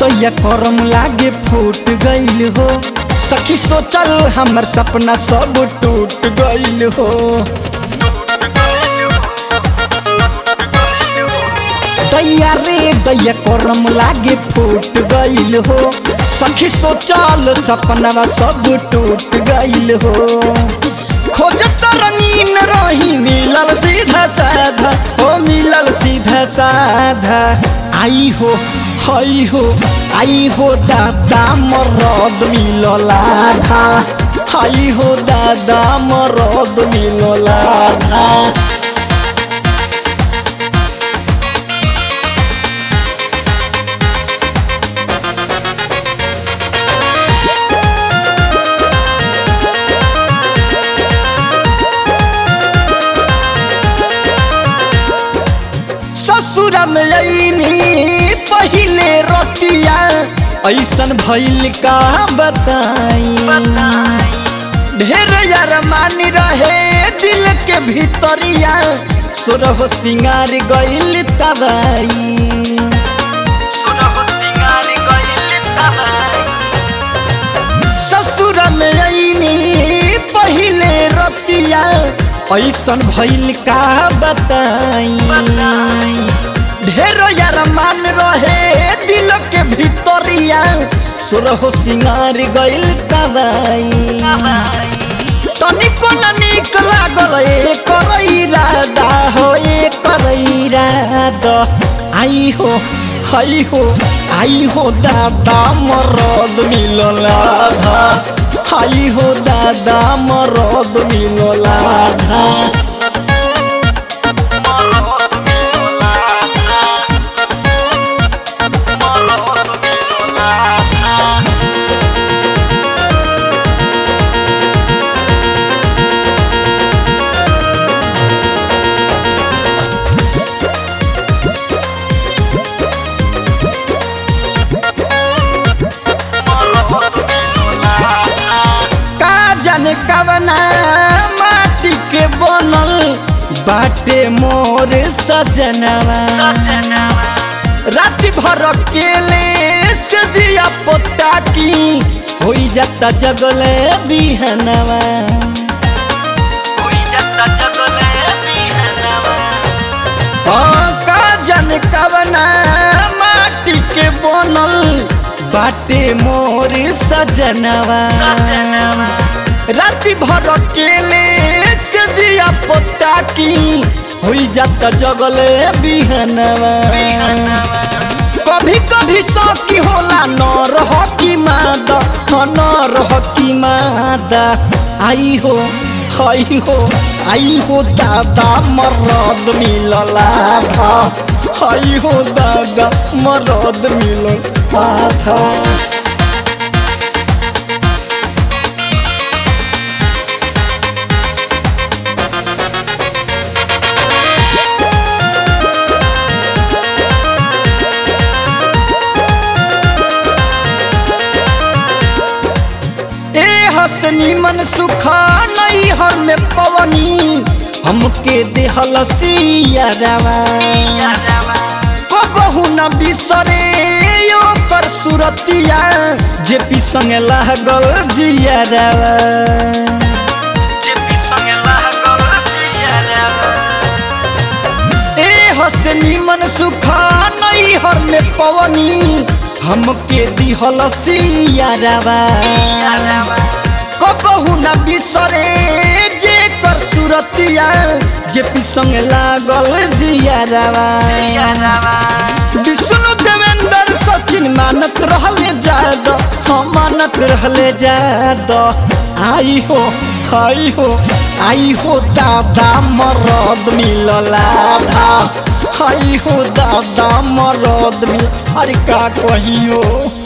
दैया करम लागे फूट गईल हो सखी सोचल हमर सपना सब टूट गईल हो दैया रे दैया करम लागे फूट गईल हो सखी सोचल सपना सब टूट गईल हो खोजत रंगीन रही मिलल सीधा साधा हो मिलल सीधा साधा आई हो हई हो आई हो दादा मरद मिलल आधा आई हो दादा मरद मिलल आधा ससुर में अइनी पहिले रतिया ऐसन भइल का बताई ढेर यार मानी रहे दिल के भीतरिया सुरह सिंगार गइल तबाई सुरह सिंगार गइल तबाई ससुर में अइनी पहिले रतिया ऐसन भइल का बताई ढेर यार मान रहे दिल के भीतरिया सुरह सिंगार गइल तबाई तनिको न निक लागल ए करैरादा हो ए करैरादा आई हो हई हो आई हो दादा मरद मिलल आधा आई हो दादा मरद मिलल आधा मरद मिलल आधा मरद मिलल आधा का जाने कवना माटी के बनल बाटे मोर सजनवा राति भर अकेले से दिया पोता की होई जाता जगले बिहनवा होई जाता जगले बिहनवा हाँ, का जाने कवना माटी के बनल बाटे मोर सजनवा राति भर अकेले से दिया पोता की हुई जाता जगले बिहनवा कभी कभी सौकी होला न रह की मादा हाँ, न रह की मादा आई हो हई हो आई हो दादा मरद मिलल आधा हई हो दादा मरद मिलल आधा ए हसनी मन सुखा नई हर में पवनी हमके देहल सियारवा को बहु न बिसरे यो कर सुरतिया जे पी संगे लागल जियारवा जे पी संगे लागल जियारवा ए हसनी मन सुखा नई हर में पवनी हमके दिहल सियारवा कबहू न बिसरे जे कर सुरतिया जे पी संग लागल जियारवा विष्णु देवेंद्र सचिन मानत रहले जाद हम मानत रहले जाद आई हो आई हो आई हो दादा मरद मिलल आधा आई हो दादा मरद मिल अरे का कहियो